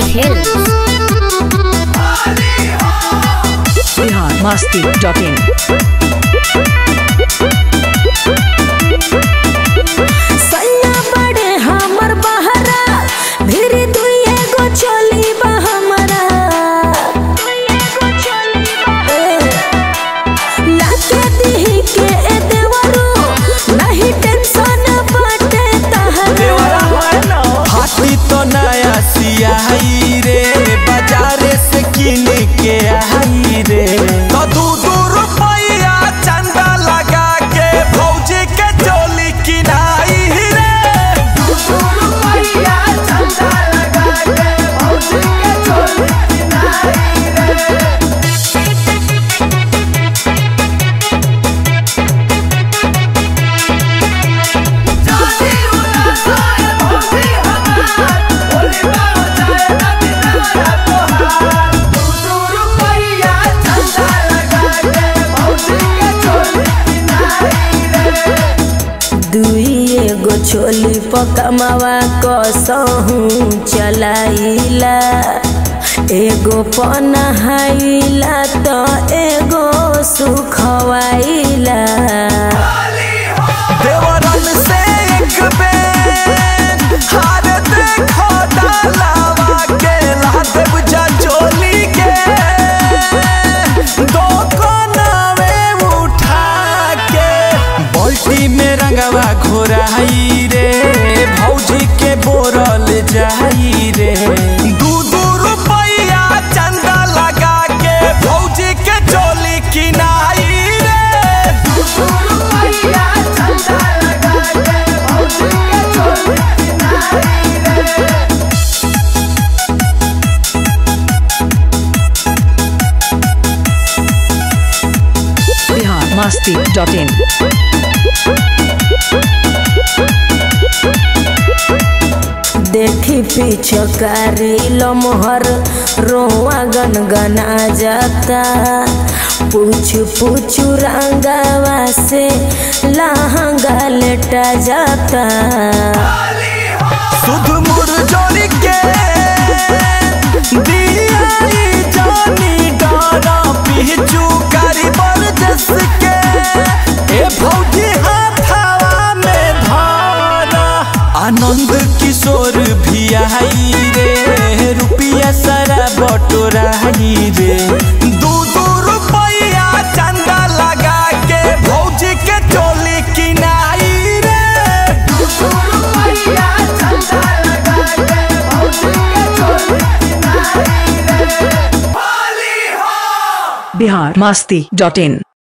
Hills. Bihar Masti dot in सैया बड़े हमर बहरा धीरे दुइए गो चली बा हमरा ए, लाके दिही के ए देवरू नहीं टेंशन बाटे तहरा हाथी तो नया सियाही रे बाजारे से किन के आई रे तो दू दू रुपया चंदा लगा के भौजी के चोली किनाई रे दू दू रुपया चंदा लगा के भौजी के चोली किनाई रे दुइए गो छोली पकमावा कसहू चलाइला एगो पनहाइला तो एगो सुखवाइला देवरन से एक बेर हार देखो डालावा के लादेव जा चोली के दो कोनावे उठा के बाल्टी में रंगवा घोराई रे भौजी के बोरल जाई रे दू दू रुपया चंदा लगा के भौजी के चोली किनाई रे दू दू रुपया चंदा लगा के भौजी के चोली किनाई रे बिहार मस्ती डॉट इन देखी पिछकारी लमहर रोआ गनगना जाता पूछ पूछ रंगावा से लहंगा लेटा जाता सुध मुरझोरी के दियाई जानी डारा पिचू कारी बरजस के ए भौजी हाथावा में धारा आनंद किशोर भी आई रे रुपिया सारा बटोराई रे दू दू रुपया चंदा लगा के भौजी के चोली किनाई रे दू दू रुपया चंदा लगा के भौजी के चोली किनाई रे बिहार मस्ती डॉट इन